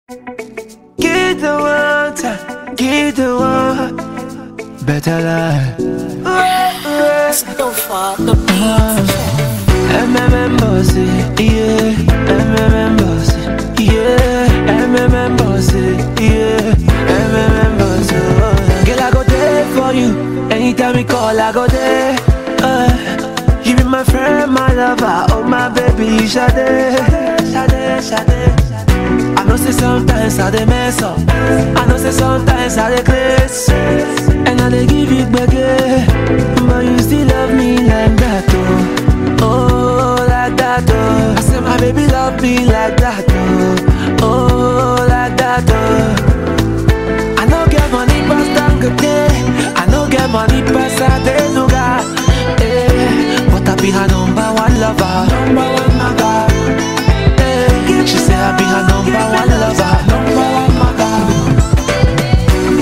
Get the water, get the water. Better life. So far, the beat. MMM bossy, yeah. MMM bossy, yeah. MMM bossy, yeah. MMM bossy. oh. Girl, I go there for you. Anytime you call, I go there. Uh, you be my friend, my lover, oh my baby, Sade, Sade, Sade. I know say sometimes I dey mess up. I know say sometimes I dey craze, and I dey give you gbege, but you still love me like that, oh, oh like that, oh. I say my baby love me like that, oh, oh like that, oh. I no get money pass Dangote, I no get money pass Adenuga, eh, but I be her number one lover, number one maga. Eh, She say I be her number one lover, number one maga.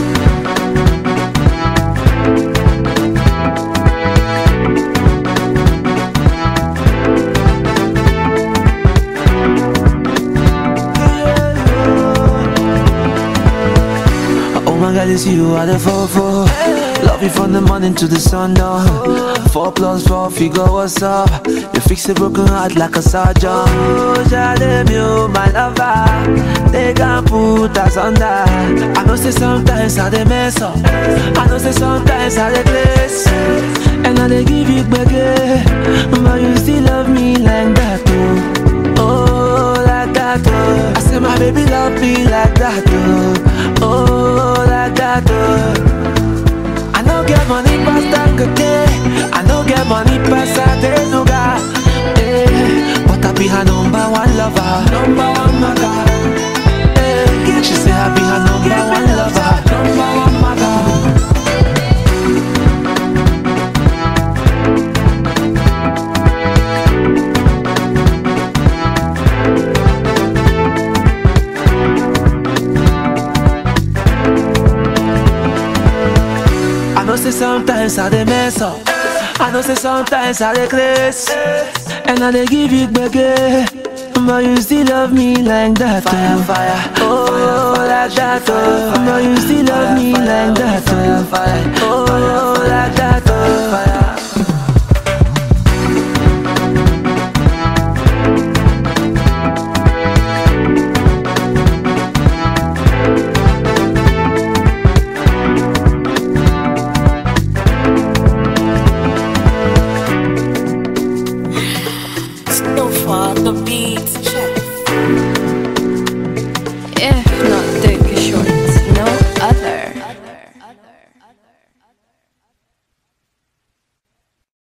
Oh my God, it's you are the four four. Love you from the morning to the sundown. Four plus four figure, what's up? You fix a broken heart like a surgeon. Oh, Jade, you my lover. They can put us under. I know say sometimes I dey mess up. I know say sometimes I dey place. And I dey give you gbege, but you still love me like that, oh. Oh, like that, oh. I say my baby love me like that, oh. Oh, like that, oh. I no get money pass Dangote, I no get money pass Adenuga, eh. But I be her number one lover, number one maga. Eh. She say I be her number one lover, number one maga. I know say sometimes I dey mess up. I know say sometimes I dey craze, and I dey give you gbege. But you still love me like that, fire, fire, oh, like that, oh. But you still love me like that, fire, fire, oh, like that,